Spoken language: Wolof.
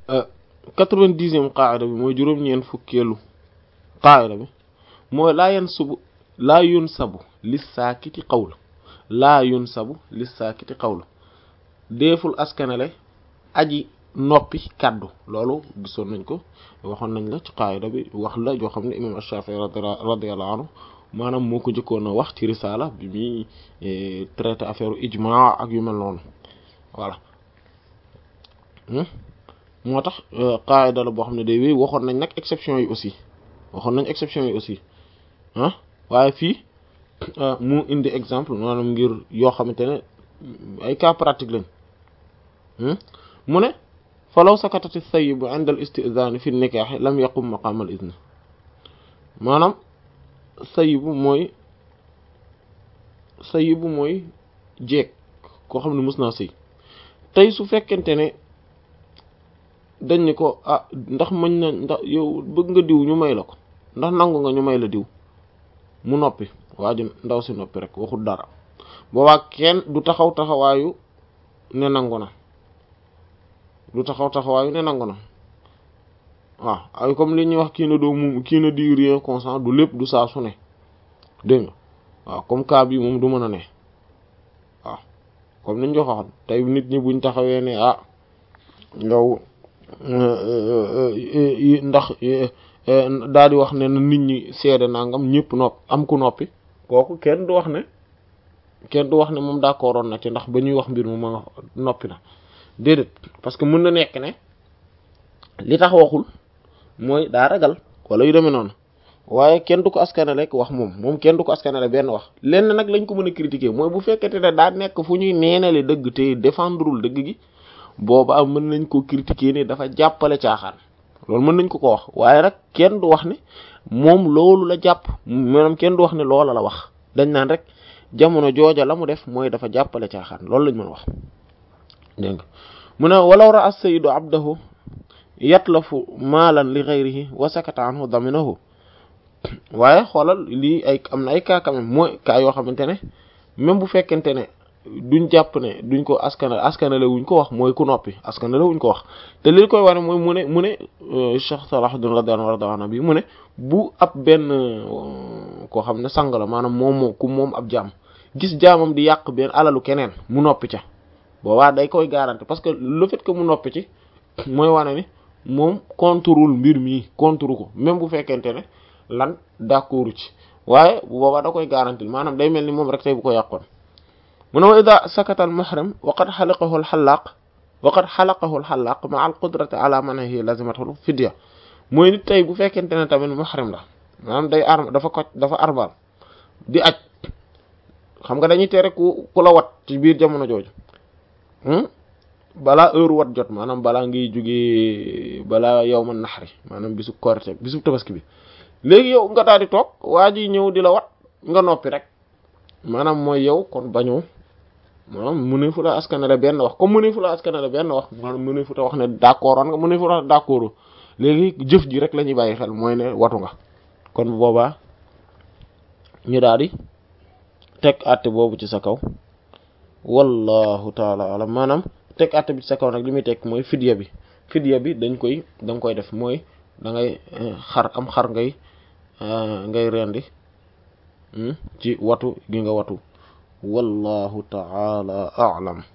quatre-vingt-dixième qaayida bi mooy juróom-ñeent fukkeelu qaayida bi mooy laa yan subu laa yun sabu lis saakiti qawla laa yun sabu lis saakiti qawla deeful askanale aji noppi kaddu loolu gisoon nañ ko waxoon nañ la ci qaayida bi wax la joo xam ne imam Ash-Shafi'i radiyallahu anhu maanaam moo ko njëkkoon a wax ci risaala bi muy traité affaire ijma ak yu mel noonu voilà moo tax qaayida la boo xam ne day wéy waxoon nañ nag exception yi aussi waxoon nañ exception yi aussi ah waaye fii mu indi exemple maanaam ngir yoo xamante ne ay cas pratique lañ mu ne falaw sakatati sayyibu inda al istizani fi nikaahi lam yaqum maqam al izni maanaam sayyibu mooy sayyibu mooy jeeg koo xam ne mës naa sëy tey su fekkente ne dañ ni ko ah ndax mañ na ndax yow bëgg nga diw ñu may la ko ndax nangu nga ñu may la diw mu noppi waa ji ndaw si noppi rek waxul dara boobaa kenn du taxaw taxawaayu ne nangu na du taxaw taxawaayu ne nangu na waaw ay comme li ñuy wax kii na doo mu kii na di rien consent du lépp du saa su ne dégg nga waaw comme cas bi moom du mën a ne waaw comme niñ ko waxoon tey nit ñi buñ taxawee ne ah yow ndax daal di wax ne na nit ñi seede nangam ñëpp noppi am ku noppi kooku kenn du wax ne kenn du wax ne moom d'accord woon na ci ndax ba ñuy wax mbir mu ma noppi na déedéet parce que mën na nekk ne li tax waxul mooy daa ragal wala yu demee noonu waaye kenn du ko askanale rek wax moom moom kenn du ko askanale benn wax lenn nag lañ ko mën a critiquer mooy bu fekkete ne daa nekk fu ñuy neenale dëgg te défendrul dëgg gi booba mën nañ ko critiquer ne dafa jàppale caaxaan loolu mën nañ ko ko wax waaye nag kenn du wax ne moom loolu la jàpp maanaam kenn du wax ne loola la wax dañ naan rek jamono jooja la mu def mooy dafa jàppale caaxaan loolu lañ mën a wax dégg nga mu ne walaw ra as sayyidu abdahu yatlafu maalan li ghayrihi wa sakata anhu daminahu waaye xoolal lii ay am na ay cas quand même mooy cas yoo xamante ne même bu fekkente ne duñ jàpp ne duñ ko askanale askanale wuñ ko wax mooy ku noppi askanale wuñ ko wax te li koy wane mooy mu ne mu ne Cheikh Salahuddin radiyallahu anhu bi mu ne bu ab benn koo xam ne sang la maanaam moom moo ku moom ab jaam gis jaamam di yàq benn alalu keneen mu noppi ca boobaa day koy garanti parce que le fait que mu noppi ci mooy wane ni moom contrôle mbir mi contrôle ko même bu fekkente ne lan d'accord ci waaye bu boobaa da koy garanti maanaam day mel ni moom rek tey bu ko yàqoon mu ne wa ida sakata al muhrim wa qad xalaqahu al xalaaq wa qad xalaqahu al xalaaq ma al qudrati ala manhi lazimathu fidya mooy nit tey bu fekkente ne tamit muhrim la maanaam day arm dafa ko dafa arbal di aj xam nga dañuy tere ku ku la wat ci biir jamono jooju balaa heure wat jot maanaam balaa ngay jógee balaa yow man naxari maanaam bisu korite bisu tabaski bi léegi yow nga daal di toog waa ji ñëw di la wat nga noppi rek maanaam mooy yow kon bañoo maanaam mu ne fu la askanale benn wax comme mu ne fu la askanale benn wax maanaam mu ne fu ta wax ne d'accord woon nga mu ne fu la d'accord léegi jëf ji rek la ñuy bàyyi xel mooy ne watu nga kon bu boobaa ñu daal di teg àtte boobu ci sa kaw wallahu taala alam maanaam teg àtte bi ci sa kaw nag li muy teg mooy fidya bi fidya bi dañ koy da nga koy def mooy da ngay xar am xar ngay ngay rendi ci watu gi nga watu wallahu taala a'lam